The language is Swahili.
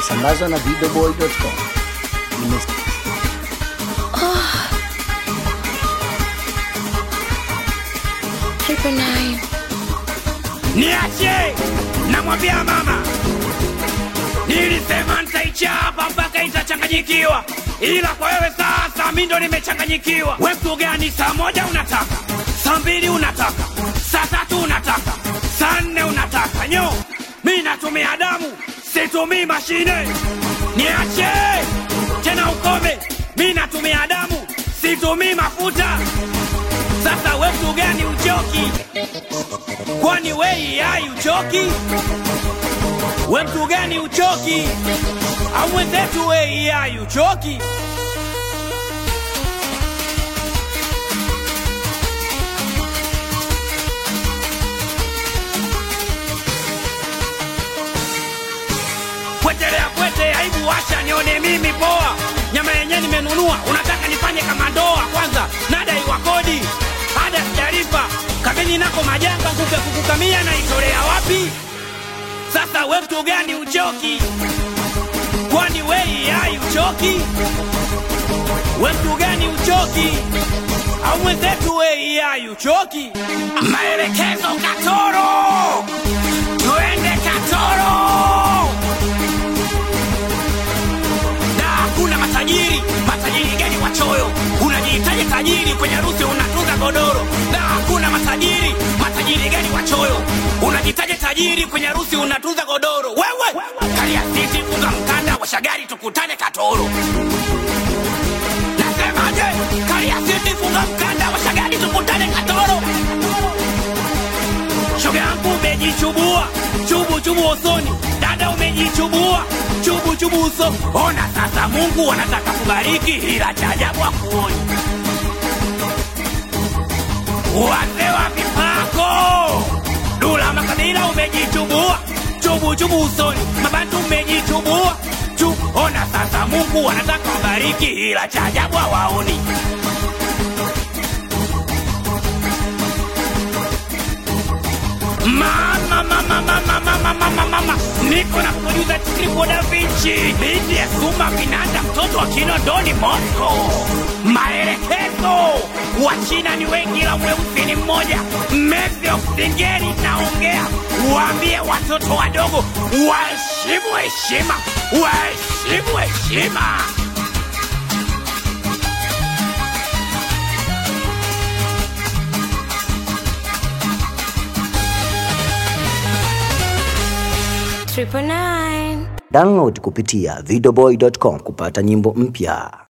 imesambazwa na videoboy.com. Imes Triple nine. Niache, namwambia mama, nilisema nitaichapa mpaka itachanganyikiwa, ila kwa wewe sasa mi ndo nimechanganyikiwa. We mtu gani? Saa moja unataka, saa mbili unataka, saa tatu unataka, saa nne unataka. Nyo, mi natumia damu, situmii mashine. Niache tena, ukome. Mi natumia damu, situmii mafuta. Sasa we mtu gani uchoki? kwani wei hai uchoki? We mtu gani uchoki? au mwenzetu wei hai uchoki? Kwetelea kwete, aibu washa nione mimi poa. Nyama yenyewe nimenunua, unataka nifanye kama ndoa? Kwanza nadai wa kodi, ada sijalipa, kabini nako majanga, kupe kukukamia naitolea wapi? Sasa we mtu gani uchoki? Kwani wei hai uchoki? We mtu gani uchoki? au mwenzetu wei hai uchoki? Maelekezo Katoro, tuende Katoro na hakuna matajiri. Matajiri gani wachoyo? Unajihitaji tajiri kwenye harusi unatunza godoro, na hakuna matajiri. Matajiri gani wachoyo? Unajihitaji tajiri kwenye harusi unatunza godoro. Wewe kalia sisi, funga mkanda wa shagari, tukutane Katoro. Nasemaje? Kalia sisi, funga mkanda wa shagari, tukutane Katoro. Shoga yangu umejichubua, chubu chubu usoni. Dada umejichubua, chubu chubu uso. Ona sasa, Mungu anataka kubariki, ila cha ajabu hakuoni. Wazee wa mipako, Dula Makabila umejichubua, chubu chubu usoni. Mabantu umejichubua, chu. Ona sasa, Mungu anataka kubariki, ila cha ajabu hawaoni. Mama, mama, mama, mama, mama, mama. Niko na producer Triple Da Vinci, binti ya Suma Vinanda, mtoto wa Kinondoni Moscow. Maelekezo, wa China ni wengi, ila mweusi ni mmoja. Mevyo Singeli naongea, waambie watoto wadogo waheshimu heshima, waheshimu heshima. Triple nine. Download kupitia videoboy.com kupata nyimbo mpya.